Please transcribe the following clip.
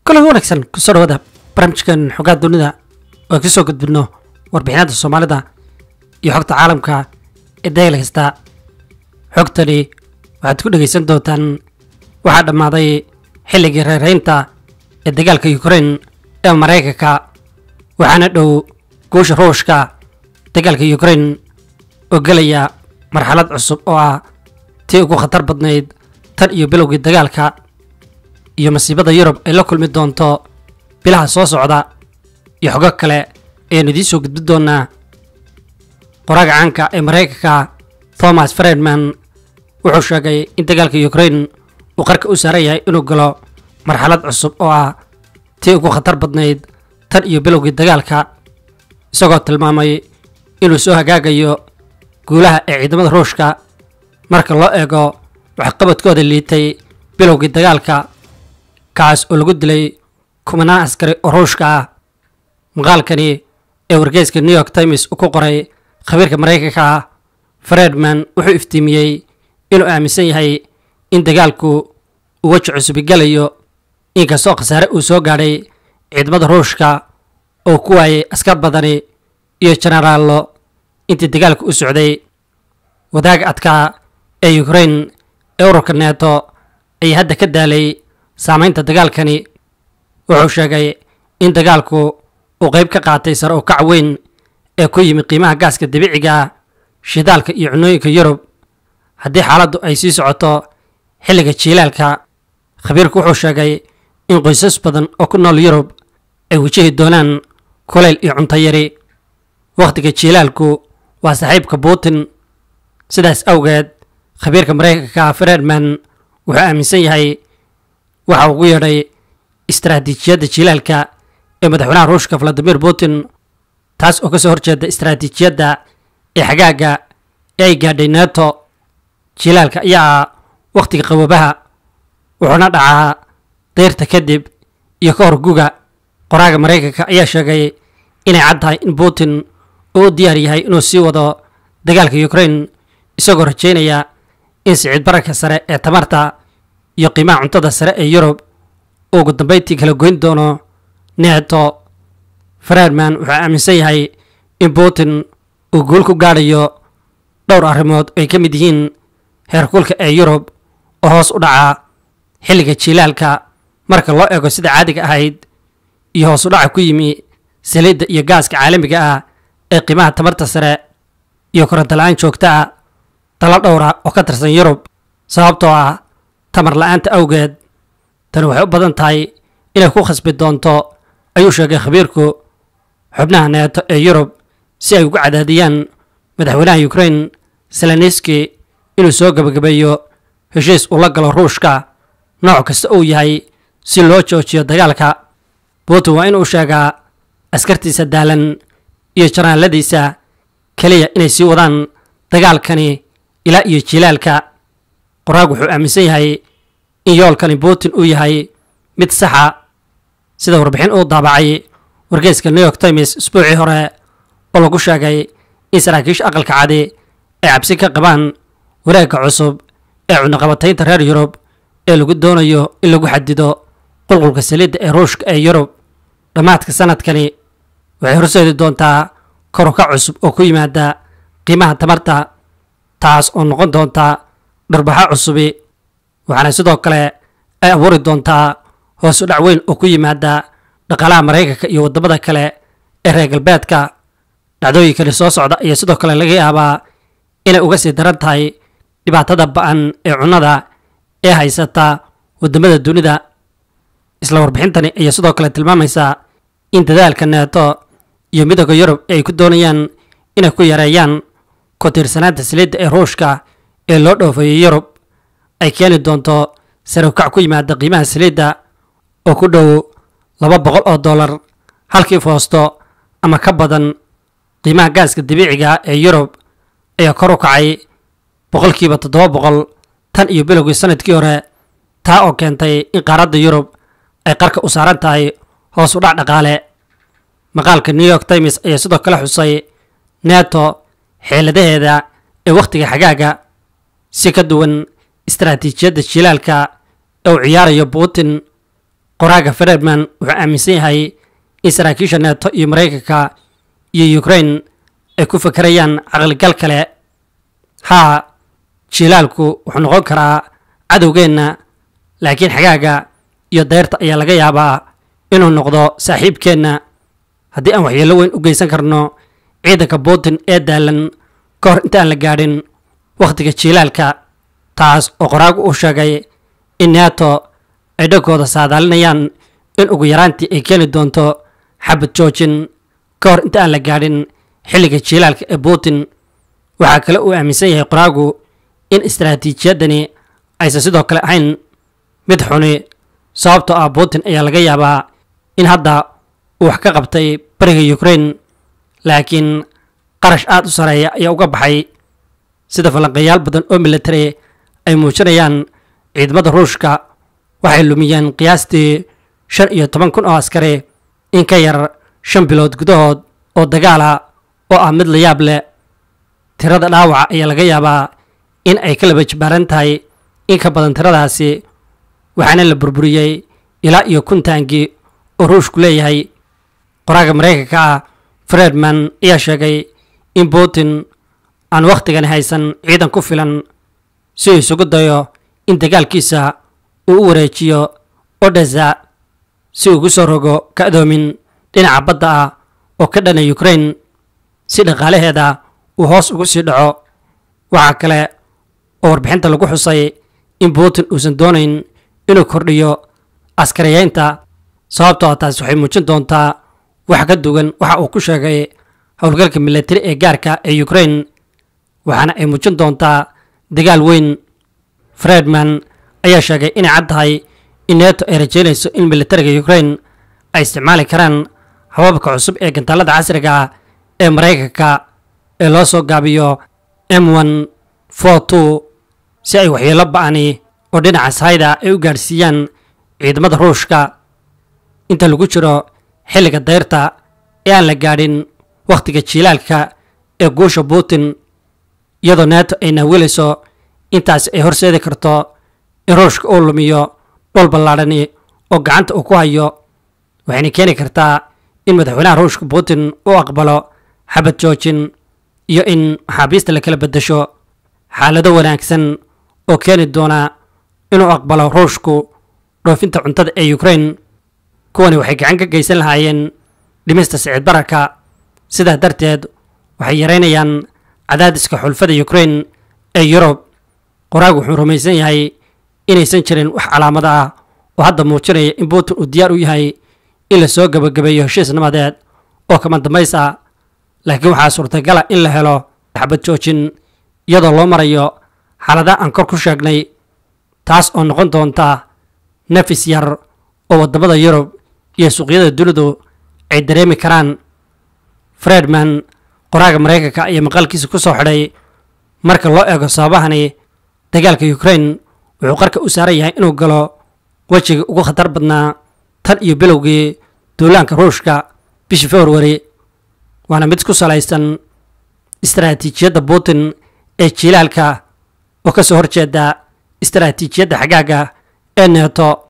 kulan wanaagsan kusoo dhawaada barnaamijkan xogaa dunida oo ay kasoo gudbino warbixinada soomaalida iyo xogta caalamka ee dayl kasta xogtani waxaad ku dhegaysan doontaan waxaa dhammaaday xilligii reeraynta ee dagaalka ukrain ee maraykanka waxaana dhow guusha ruushka dagaalka ukrain oo gelaya marxalad cusub oo ah tii ugu khatar badnayd tan iyo bilowgii dagaalka iyo masiibada yurub ay la kulmi doonto bilaha soo socda iyo xogo kale ayaanu idiin soo gudbin doonaa qoraaga caanka ee maraykanka thomas fredman wuxuu sheegay in dagaalka ukrain uu qarka u saaran yahay inuu galo marxalad cusub oo ah tii ugu khatar badnayd tan iyo bilowgii dagaalka isagoo tilmaamay inuu soo hagaagayo guulaha ee ciidamada ruushka marka loo eego waxqabadkooda liitay bilowgii dagaalka kaas oo lagu dilay kumanaan askari oo ruushka ah maqaalkani ee wargeyska new york times uu ku qoray khabiirka maraykanka ah fredman wuxuu iftiimiyey inuu aaminsan yahay in dagaalku uu weji cusubi galayo inkastoo khasaare uu soo gaadhay ciidamada ruushka oo ku waayay askar badani iyo jenaraallo intii dagaalku u socday wadaaga adkaa ee ukrain ee ururka neeto ayaa hadda ka daalay saamaynta dagaalkani wuxuu sheegay in dagaalku uu qayb ka qaatay sare u kac weyn ee ku yimi qiimaha gaaska dabiiciga ah shidaalka iyo cunooyinka yurub haddii xaaladdu ay sii socoto xilliga jiilaalka khabiirku wuxuu sheegay in qoysas badan oo ku nool yurub ay wajahi doonaan kulayl iyo cunto yari wakhtiga jiilaalku waa saaxiibka putin sidaas awgeed khabiirka maraykanka fredman wuxuu aaminsan yahay waxa ugu yeedhay istaraatiijiyadda jilaalka ee madaxweynaha ruushka valadimir putin taas oo kasoo horjeeda istaraatiijiyadda ee xagaaga ee ay gaadhay neto jilaalka ayaa ah wakhtiga qawabaha wuxuuna dhacaa dayrta kadib iyo ka hor guga qoraaga maraykanka ayaa sheegay inay cad tahay in putin uu u diyaar yahay inuu sii wado dagaalka ukrain isagoo rajaynaya in sicid bararka sare ee tamarta iyo qiimaha cuntada sare ee yurub uu ugu dambayntii kala goyn doono neeto fredman wuxuu aaminsan yahay in putin uu guul ku gaadhayo dhowr arrimood oo ay ka mid yihiin heerkulka ee yurub oo hoos u dhaca xilliga jilaalka marka loo eego sida caadiga ahayd iyo hoos u dhaca ku yimi saliidda iyo gaaska caalamiga ah ee qiimaha tamarta sare iyo koronto la-aan joogta ah dalo dhowra oo ka tirsan yurub sababtoo ah tamar la-aanta awgeed tani waxay u badan tahay inay ku khasbi doonto ayuu sheegay khabiirku xubnaha neeto ee yurub si ay ugu cadaadiyaan madaxweynaha ukrain seleniski inuu soo gebagabeeyo heshiis uu la galo ruushka nooc kasta uu yahay si loo joojiyo dagaalka putin waa inuu sheegaa askartiisa daalan iyo janaaladiisa keliya inay sii wadaan dagaalkani ilaa iyo jilaalka qoraag wuxuu aaminsan yahay in yoolkani putin uu yahay mid saxa sida warbixin uu daabacay wargeyska new york times isbuucii hore oo lagu sheegay in saraakiisha aqalka cadi ay cabsi ka qabaan wareegga cusub ee cunaqabataynta reer yurub ee lagu doonayo in lagu xadido qulqulka saliidda ee ruushka ee yurub dhammaadka sanadkani waxay horseedi doontaa koruka cusub oo ku yimaada qiimaha tamarta taas oo noqon doonta dharbaxo cusubi waxaana sidoo kale ay abuuri doontaa hoos u dhac weyn oo ku yimaada dhaqaalaha maraykanka iyo waddamada kale ee reer galbeedka dhacdooyinkani soo socda ayaa sidoo kale laga yaabaa inay uga sii daran tahay dhibaatada ba-an ee cunnada ee haysata waddamada dunida isla warbixintani ayaa sidoo kale tilmaamaysaa in dadaalka neeto iyo midooda yurub ee ay ku doonayaan inay ku yareeyaan ku tiirsanaanta saliidda ee ruushka ee loo dhoofeeyay yurub ay keeni doonto sare ukac ku yimaada qiimaha saliidda oo ku dhow laba boqol oo dollar halkii foosto ama ka badan qiimaha gaaska dabiiciga ee yurub ayaa kor u kacay boqolkiiba toddoba boqol tan iyo bilowgii sanadkii hore taa oo keentay in qaaradda yurub ay qarka u saaran tahay hoos u dhac dhaqaale maqaalka new york times ayaa sidoo kale xusay neto xeeladaheeda ee wakhtiga xagaaga si ka duwan istaraatiijiyadda jilaalka ee uu ciyaarayo putin qoraaga federman wuxuu aaminsan yahay in saraakiisha neeto iyo maraykanka iyo ukraine ay ku fakerayaan caqligal kale haa jiilaalku wuxuu noqon karaa cadowgeenna laakiin xagaaga iyo dayrta ayaa laga yaabaa inuu noqdo saaxiibkeenna haddii aan waxyeello weyn u geysan karno ciidanka putin ee daalan ka hor intaan la gaadhin wakhtiga jiilaalka taas oo qoraagu uu sheegay in neeto ay dhankooda saadaalinayaan in ugu yaraantii ay keeni doonto xabad joojin ka hor inta aan la gaadhin xilliga jiilaalka ee putin waxaa kale uu aaminsan yahay qoraagu in istaraatiijiyaddani aysan sidoo kale ahayn mid xuni sababtoo ah putin ayaa laga yaabaa in hadda uu wax ka qabtay bariga ukraine laakiin qarash aad u sareeya ayaa uga baxay sida falanqeeyaal badan oo military ay muujinayaan ciidamada ruushka waxay lumiyeen qiyaastii shan iyo toban kun oo askari in ka yar shan bilood gudahood oo dagaala oo ah mid la yaab leh tirada dhaawaca ayaa laga yaabaa in ay ka laba jibaaran tahay in ka badan tiradaasi waxaana la burburiyey ilaa iyo kun taangi oo ruushku leeyahay qoraaga maraykanka ah fredman ayaa sheegay in putin aan wakhtigani haysan ciidan ku filan si uu isugu dayo in dagaalkiisa uu u wareejiyo odesa si ugu soo rogo ka-doomin dhinaca badda ah oo ka dhana ukraine si dhaqaalaheeda uu hoos ugu sii dhaco waxaa kale oo warbixinta lagu xusay in putin uusan doonayn inuu kordhiyo askariyeynta sababtoo taas waxay muujin doontaa wax ka duwan waxa uu ku sheegay howlgalka militari ee gaarka ee ukraine waxaana ay muujin doontaa dagaal weyn fredman ayaa sheegay inay cad tahay in neeto ay rajeynayso in militariga ukraine ay isticmaali karaan hababka cusub ee gantaalada casriga ah ee maraykanka ee loo soo gaabiyo m one for two si ay waxyeelo ba-ani oo dhinaca sahayda ay u gaadhsiiyaan ciidamada ruushka inta lagu jiro xilliga dayrta ee aan la gaadhin wakhtiga jiilaalka ee guusha putin iyadoo neeto ay naawilayso intaasi ay horseedi karto in ruushka uu lumiyo dhul ballaadhani oo gacanta uu ku hayo waxayna keeni kartaa in madaxweynaha ruushka putin uu aqbalo xabad joojin iyo in maxaabiista la kala beddesho xaalado wanaagsan oo keeni doona inuu aqbalo ruushku dhoofinta cuntada ee ukraine kuwani waxay gacan ka geysan lahaayeen dhimista sicid bararka sidaa darteed waxay yareynayaan cadaadiska xulfada ukraine ee yurub qoraag wuxuu rumaysan yahay inaysan jirin wax calaamado ah oo hadda muujinaya in putin uu diyaar u yahay in la soo gebagabeeyo heshiis nabadeed oo kama dambays ah laakiin waxaa suurtagala in la helo xabad joojin iyadoo loo marayo xaaladaha aan kor ku sheegnay taas oo noqon doonta nafis yar oo waddamada yurub iyo suuqyada dunidu ay dareemi karaan fredman qoraaga maraykanka ayaa maqaalkiisa ku soo xidhay marka loo eego sababahani dagaalka ukraine wuxuu qarka u saaran yahay inuu galo wejigii ugu khatar badnaa tan iyo bilowgii duulaanka ruushka bishii februari waana mid ku salaysan istaraatiijiyadda putin ee jiilaalka oo ka soo horjeeda istaraatiijiyadda xagaaga ee neeto